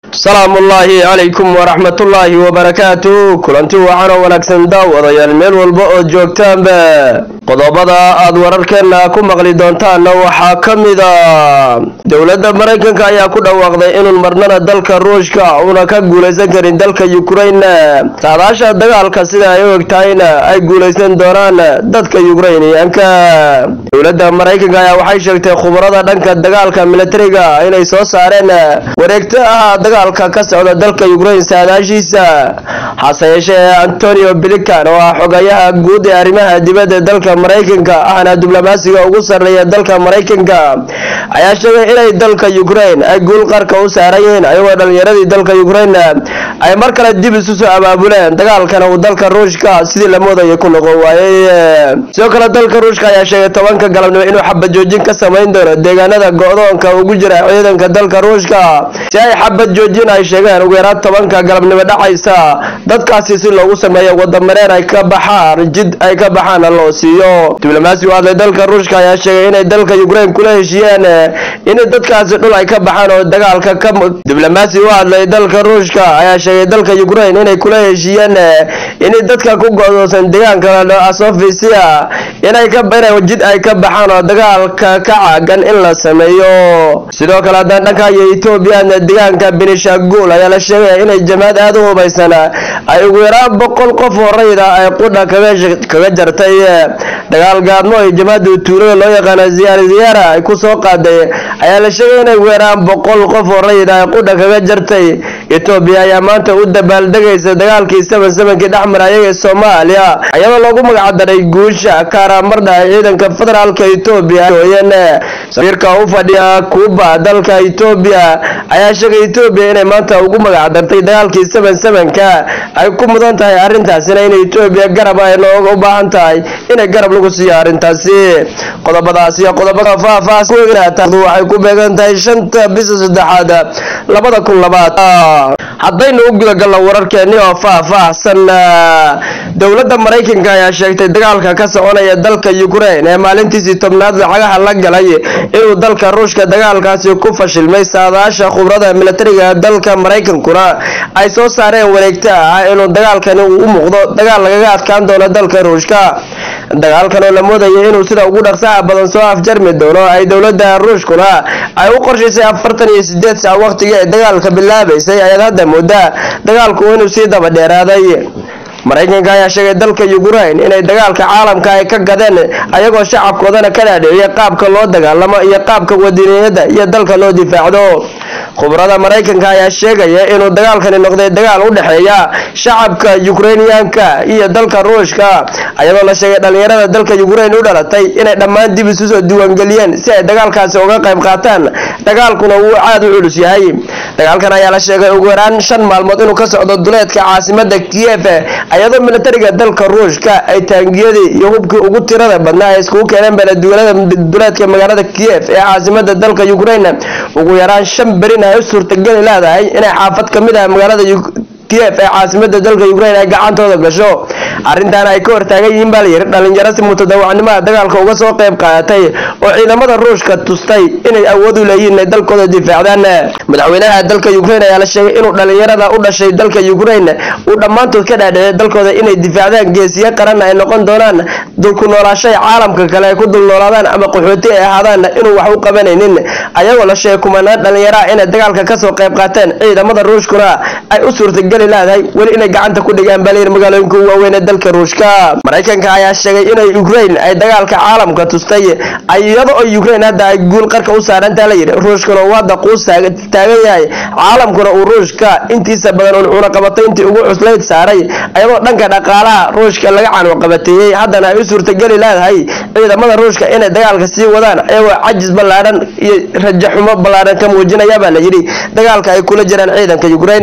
salaamullaahi calaykum waraxmatullaahi wabarakaatu kulanti wacan oo wanaagsan daawadayaal meel walba oo joogtaanba qodobada aad wararkeenna ku maqli doontaanna waxaa ka mida dowladda maraykanka ayaa ku dhawaaqday inuun marnana dalka ruushka uuna ka guulaysan karin dalka yukrain saadaasha dagaalka sida ay u egtahayna ay guulaysan doonaan dadka yukrainiyaanka dowladda maraykanka ayaa waxay sheegtay khubarada dhanka dagaalka militariga inay soo saareen wareegto ah dagaalka ka socda dalka yukrain saadaashiisa hase yeeshee antonio bilican oo ah xogayaha guud ee arrimaha dibadda dalka maraykanka ahna diblomaasiga ugu sarreeya dalka maraykanka ayaa sheegay inay dalka yukrain ay guul qarka u saaran yihiin ayagoo dhalinyaradii dalka yukrain ay mar kale dib isu soo abaabuleen dagaalkana uu dalka ruushka sidii la moodaya ku noqon waayey sidoo kale dalka ruushka ayaa sheegay tobanka galabnimo inuu xabad joojin ka samayn doono deegaanada go-doonka ugu jira ciidanka dalka ruushka si ay xabad joojin ay sheegeen ugu yaraad tobanka galabnimo dhacaysa dadkaasi si loogu sameeyo wadamareen ay ka baxaan jid ay ka baxaana loo siiyo diblomaasi u hadlay dalka ruushka ayaa sheegay inay dalka yukrain kula heshiiyeen in dadkaasi dhul ay ka baxaan oo dagaalka ka diblomaasi u hadlay dalka ruushka ayaa sheegay dalka yukrain inay kula heshiiyeen in dadka ku go-doosan deegaanka asofisia inay ka inay jid ay ka baxaan oo dagaalka ka caagan in la sameeyo sidoo kale haddaan dhankayo etoobiya deegaanka benishagul ayaa la sheegaya inay jamaad aada u hubaysan ay ugu yaraan boqol qof oo rayda ay qudha kaga jartay dagaal gaadmo ay jamaada tuulada loo yaqaana ziyaar ziyaara ay kusoo qaaday ayaa la sheegay inay ugu yaraan boqol qof oo rayda ay qudha kaga jartay etoobiya ayaa maanta u dabaaldegaysa dagaalkii saban sabankii dhexmar ayaga soomaaliya ayadoo loogu magacdaray guusha kaaraamardha ee ciidanka federaalka etoobiya ooyan safiirka u fadhiya kuuba dalka etoobiya ayaa sheegay etoobiya inay maanta ugu magacdartay dagaalkii saban sabanka ay ku mudan tahay arrintaasina in etoobiya garab ay looga u baahan tahay inay garab lagu siiyo arrintaasi qodobadaas iyo qodobada faahfaahs ku egnataadu waxay ku beegan tahay shanta bisa saddexaad labada kun labaad haddaynu u gudagalno wararkeeni oo faah-faahsan dowladda maraykanka ayaa sheegtay dagaalka ka soconaya dalka yukrain ee maalintiisii tobnaad lacagaha la galay inuu dalka ruushka dagaalkaasi ku fashilmay saadaasha khubrada militariga dalka maraykankuna ay soo saareen wareegto ah inuu dagaalkani uu u muuqdo dagaal lagaga adkaan doono dalka ruushka dagaalkan oo la moodaya inuu sida ugu dhaqsaha badan soo afjarmi doono ay dowladda ruushkuna ay u qorshaysay afartan iyo sideed sac waqtigii ay dagaalka bilaabaysay ayaad hadda moodaa dagaalku inuu sii daba dheeraaday maraykanka ayaa sheegay dalka yukrain inay dagaalka caalamka ay ka gadeen ayagoo shacabkoodana ka dhaadhiciyay qaabka loo dagaalamo iyo qaabka wadiiniyada iyo dalka loo difaacdo khubrada maraykanka ayaa sheegaya inuu dagaalkani noqday dagaal u dhexeeya shacabka yukrainiyaanka iyo dalka ruushka ayadoo la sheegay dhalinyarada dalka yukrain u dhalatay inay dhammaan dib isu soo diiwaangeliyeen si ay dagaalkaasi uga qayb qaataan dagaalkuna wuu aada u culus yahay dagaalkan ayaa la sheegay ugu yaraan shan maalmood inuu ka socdo duleedka caasimada kiyef ayadoo militariga dalka ruushka ay taangiyadii iyo hubkii ugu tirada badnaa ay iskugu keeneen beeleduulada duleedka magaalada kiyef ee caasimada dalka yukrain ugu yaraan shan berin ay u suurtageli leedahay inay xaafad ka mid ah magaalada kiyef ee caasimada dalka yukrain ay gacantooda gasho arrintan ay ka hortaagan yihiin baa layidhi dhalinyaro si mutadawacnimada dagaalka uga soo qayb qaadatay oo ciidamada ruushka tustay inay awood u leeyihiin inay dalkooda difaacdaan madaxweynaha dalka yukrain ayaa la sheegay inuu dhalinyarada u dhashay dalka yukrain uu dhammaantood ka dhaadhicay dalkooda inay difaacdaan geesiyo qaranna ay noqon doonaan dulku noolaashay caalamka kale ay ku dul noolaadaan ama qaxooti ay ahaadaan inuu wax u qabanaynin ayagoo la sheegay kumanaan dhalinyaraha inay dagaalka kasoo qayb qaateen ciidamada ruushkuna ay u suurtageli leedahay weli inay gacanta ku dhigaan baa layidhi magaalooyinka waaweyn ee dalka ruushka maraykanka ayaa sheegay inay ukrain ay dagaalka caalamka tustay iyada oo ukrain hadda ay guul qarka u saarantaa layidhi ruushkuna uu hadda quus taagan yahay caalamkuna uu ruushka intiisa badan uun cunaqabatay intii ugu cuslayd saaray ayadoo dhanka dhaqaalaha ruushka laga canuqabateeyey haddana ay u suurtageli leedahay ciidamada ruushka inay dagaalka sii wadaan ayagoo cajis ballaadhan iyo rajaxumo ballaadhan ka muujinaya baa layidhi dagaalka ay kula jiraan ciidanka ukrain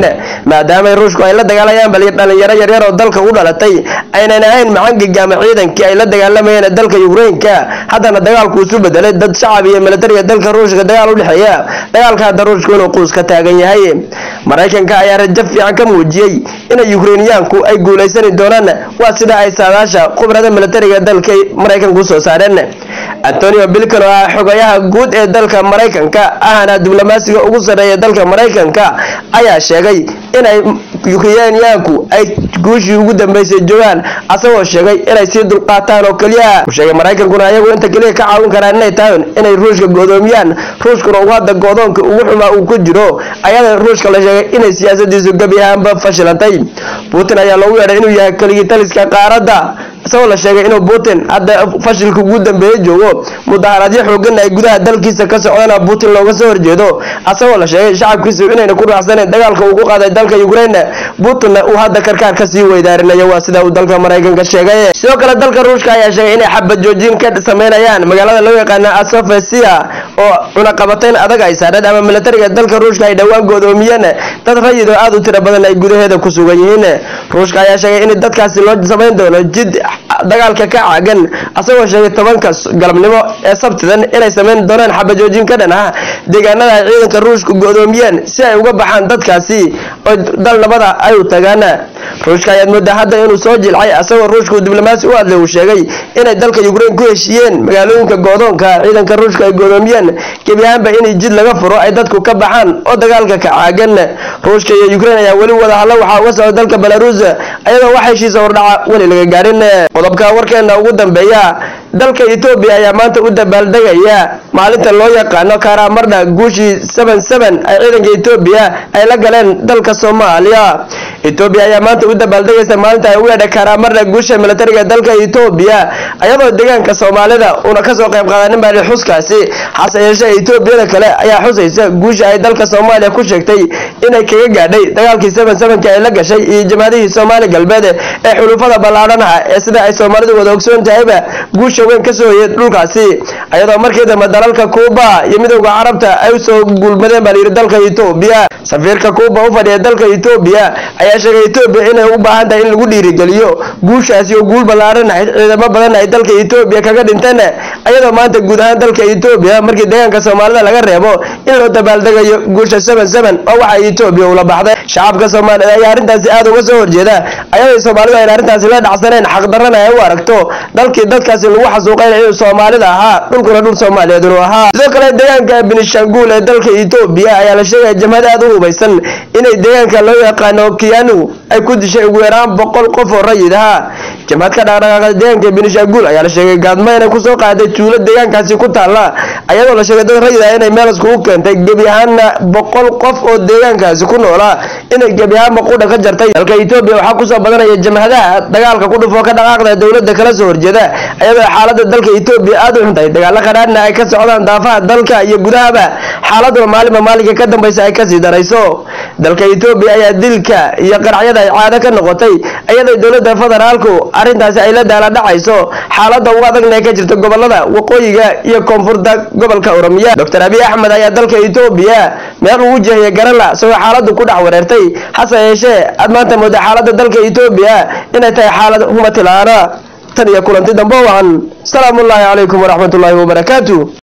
maadaama ruushku ay la dagaalayaan bal dhalinyaro yaryar oo dalka u dhalatay aynan ahayn macangiga ama ciidankii ay la dagaalamayeen dalka yukrainka haddana dagaalku isu bedelay dad shacab iyo militariga dalka ruushka dagaal u dhexeeya dagaalka hadda ruushku inuu quus ka taagan yahay maraykanka ayaa rajo fiican ka muujiyey inay yukrainiyaanku ay guulaysani doonaan waa sida ay saadaasha khubrada militariga dalka maraykanka usoo saareen antonio bilkan oo ah xogayaha guud ee dalka maraykanka ahana diblomaasiga ugu sarreeya dalka maraykanka ayaa sheegay inay yukrainiyaanku ay guushii ugu dambeysay joogaan asagoo sheegay inay sii dulqaataan oo keliya u sheegay maraykankuna ayagu inta keliya ka caawin karaan inay tahay inay ruushka godoomiyaan ruushkuna uu hadda godoonka ugu xumaa uu ku jiro ayada ruushka la sheegay inay siyaasadiisu gebi ahaanba fashilantay putin ayaa loogu yeedhay inuu yahay keligii taliska qaaradda isagoo la sheegay inuu putin hadda fashilka ugu dambeeye joogo mudaharaadyo xoogan ay gudaha dalkiisa ka socdana putin looga soo horjeedo asagoo la sheegay shacabkiisu inayna ku raaxsanayn dagaalka uu ku qaaday dalka ukraine putinna uu hadda karkaar kasii weydaarinayo waa sida uu dalka maraykanka sheegay sidoo kale dalka ruushka ayaa sheegay inay xabad joojin ka sameynayaan magaalada loo yaqaana asofesia oo cunaqabatayn adag ay saareen ama militariga dalka ruushka ay dhowaan goodoomiyeen dad rayid oo aada u tiro badan ay gudaheeda ku sugan yihiin ruushka ayaa sheegay in dadkaasi loo samayn doono jid dagaalka ka caagan asagoo sheegay tobanka galabnimo ee sabtidan inay sameyn doonaan xabajoojin ka dhan ah deegaanada ay ciidanka ruushka godoomiyeen si ay uga baxaan dadkaasi oo dal nabada ay u tagaan ruushka ayaad moodaa hadda inuu soo jilcay asagoo ruushku diblomaasi u hadlay uu sheegay inay dalka ukrain ku heshiiyeen magaalooyinka goodoonka ciidanka ruushka ay goodoomiyeen gebi ahaanba inay jid laga furo ay dadku ka baxaan oo dagaalka ka caagan ruushka iyo ukrain ayaa weli wada hadla waxaa uga socda dalka belarus ayadoo wax heshiisa hordhaca weli laga gaarin qodobka warkeena ugu dambeeya dalka etoobiya ayaa maanta u dabaaldegaya maalinta loo yaqaano karamardha guushii seven seven ay ciidanka etoobiya ay la galeen dalka soomaaliya etoobiya ayaa maanta u dabaaldegaysa maalinta ay u yeedha karamardha guusha militariga dalka etoobiya ayadoo deegaanka soomaalida uuna kasoo qayb qaadanin baa xuskaasi hase yeeshee etoobiyada kale ayaa xusaysa guusha ay dalka soomaaliya ku sheegtay inay kaga gaadhay dagaalkii seven sevenka ay la gashay iyo jamaadihii soomaali galbeed ee xulufada ballaadhanaha ee sida ay soomaalidu wada ogsoon tahayba guusha weyn kasoo hoyay dhulkaasi ayadoo markii dambe dalalka kuuba iyo midowda carabta ay usoo gulmadeen baa layidhi dalka etoobiya safiirka kuuba u fadhiya dalka etoobiya ayaa sheegay etoobiya inay u baahan tahay in lagu dhiirigeliyo guushaasi oo guul ballaaran ahayd ciidamo badan ay dalka etoobiya kaga dhinteen ayadoo maanta guud ahaan dalka etoobiya markii deegaanka soomaalida laga reebo in loo dabaaldegayo guusha seven seven oo waxa etoobiya ula baxday shacabka soomaalida ayaa arrintaasi aada uga soo horjeeda ayadoo soomaalidu ayna arrintaasi la dhacsaneen xaqdarrana ay u aragto dalkii dadkaasi lagu xasuuqayna inuu soomaalida ahaa dhulkuna dhul soomaaliyeed inuu ahaa sidoo kale deegaanka benishanguul ee dalka etoobiya ayaa la sheegaya jamhad aada u hubaysan inay deegaanka loo yaqaano kiyanu ay ku dishay ugu yaraan boqol qof oo rayid ahaa jamhad ka dhaqdhaqaaqda deegaanka benishanguul ayaa la sheegay gaadmo inay kusoo qaaday tuulo deegaankaasi ku taalla ayadoo la sheegay dad rayid ah inay meel iskugu keentay gebi ahaanna boqol qof oo deegaankaasi ku noolaa inay gebi ahaanba qudha ka jartay dalka etoobiya waxaa kusoo badanaya jamhadaha dagaalka ku dhufoo ka dhaqaaqda dowladda kala soo horjeeda ayadoo xaalada dalka etoobiya aada u xuntahay dagaalo qadhaadhna ay ka socdaan daafaha dalka iyo gudahaba xaaladuna maalinba maalinka ka dambaysa ay kasii darayso dalka etoobiya ayaa dilka iyo qaracyada ay caado ka noqotay iyadoo dowladda federaalku arrintaasi ay la daala dhacayso xaalada ugu adagna ee ka jirta gobolada waqooyiga iyo koonfurta gobolka oromiya doctor abiy axmed ayaa dalka etoobiya meel uu jehiyay garala isagoo xaaladu ku dhex wareertay hase yeeshee aad maanta mooda xaalada dalka etoobiya inay tahay xaalad humatilaana tan iyo kulanti dambe wacan salaamu ullaahi calaykum waraxmatullaahi wabarakaatu